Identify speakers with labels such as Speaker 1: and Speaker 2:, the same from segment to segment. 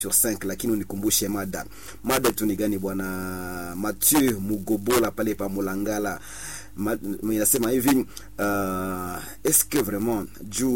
Speaker 1: sur 5 lakini unikumbushe mada mada tu ni gani bwana Mathieu Mugobola pale pa Mulangala inasema hivi uh, est-ce que vraiment juu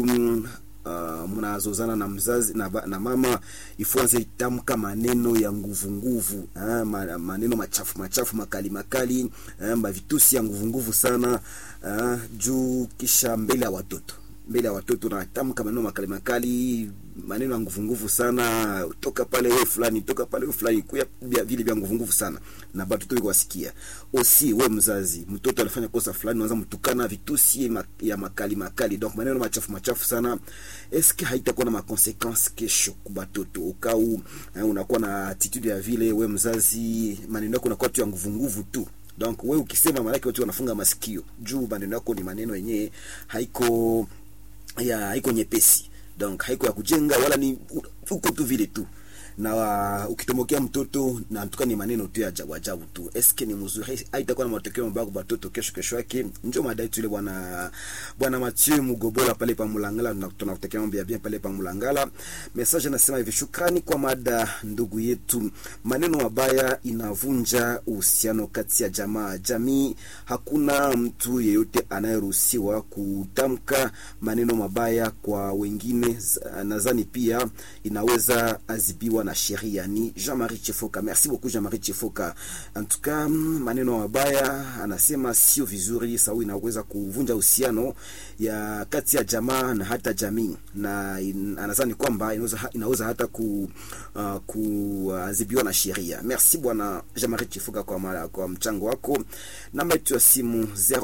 Speaker 1: uh, mnazozana na mzazi na, na mama ifuanze itamka maneno ya nguvu nguvu ha, maneno machafu machafu makali makali ha, mavitusi ya nguvu nguvu sana ha, juu kisha mbele ya watoto mbele ya watoto natamka maneno makali makali maneno ya nguvu nguvu sana toka pale wewe fulani toka pale wewe fulani kuya vile vya nguvu nguvu sana na batoto wiko wasikia osi we mzazi mtoto alifanya kosa fulani unaanza mtukana vitusi ya makali makali donc maneno machafu machafu sana eske haitakuwa na makonsequence kesho kwa batoto ukau unakuwa na attitude ya vile we mzazi maneno yako unakuwa tu ya nguvu nguvu tu donc we ukisema maanake watu wanafunga masikio juu maneno yako ni maneno yenyewe haiko ya haiko nyepesi donc haiko ya kujenga wala ni uko tu vile tu na uh, ukitomokea mtoto na mtuka ni maneno tu ya ajabu ajabu tu eske ni mzuri haitakuwa na matokeo mabaya kwa watoto kesho kesho yake ndio madai tu ile bwana bwana Mathieu Mugobola pale pa Mulangala na tunakutakia mambo ya bien pale pa Mulangala message nasema hivi shukrani kwa mada ndugu yetu maneno mabaya inavunja uhusiano kati ya jamaa jamii hakuna mtu yeyote anayeruhusiwa kutamka maneno mabaya kwa wengine nadhani pia inaweza azibiwa na sheria ni Jean-Marie Chifoka. Merci beaucoup Jean-Marie Chifoka. En tout cas, maneno mabaya anasema sio vizuri, sababu inaweza kuvunja uhusiano ya kati ya jamaa na hata jamii, na in, anadhani kwamba inaweza, inaweza hata ku uh, kuadhibiwa na sheria. Merci bwana Jean-Marie Chifoka kwa, mara, kwa mchango wako. Namba yetu ya simu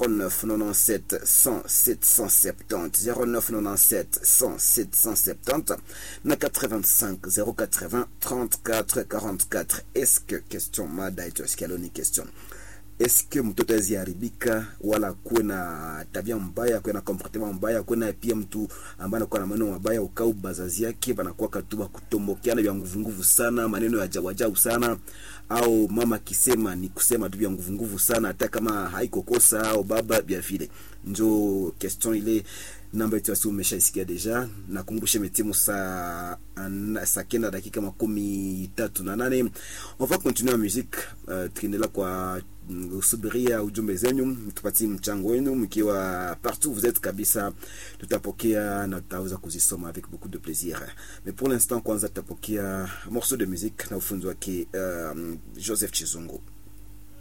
Speaker 1: 0997 100 770 0997 100 770 na 85 080 34 44 est-ce que question mada yetu asikia ni question est-ce que mtoto aziharibika wala kuwe na tabia mbaya kuwe na comportement mbaya kuwe na pia mtu ambaye anakuwa na maneno mabaya ukau bazazi yake banakuwa katuba kutombokeana vya nguvu nguvu sana maneno ya ajabu ajabu sana au mama kisema ni kusema tu vya nguvu nguvu sana hata kama haiko kosa au baba vya vile njo question ile namba yetu asi umeshaisikia deja nakumbushe metimu saa saa kenda dakika makumi tatu na nane on va continuer musique uh, tukiendelea kwa usubiria ujumbe zenyu tupatie mchango wenu mkiwa partout vous êtes kabisa tutapokea na tutaweza kuzisoma avec beaucoup de plaisir mais pour l'instant kwanza tutapokea morceau de musique na ufunzi wake uh, joseph chizungu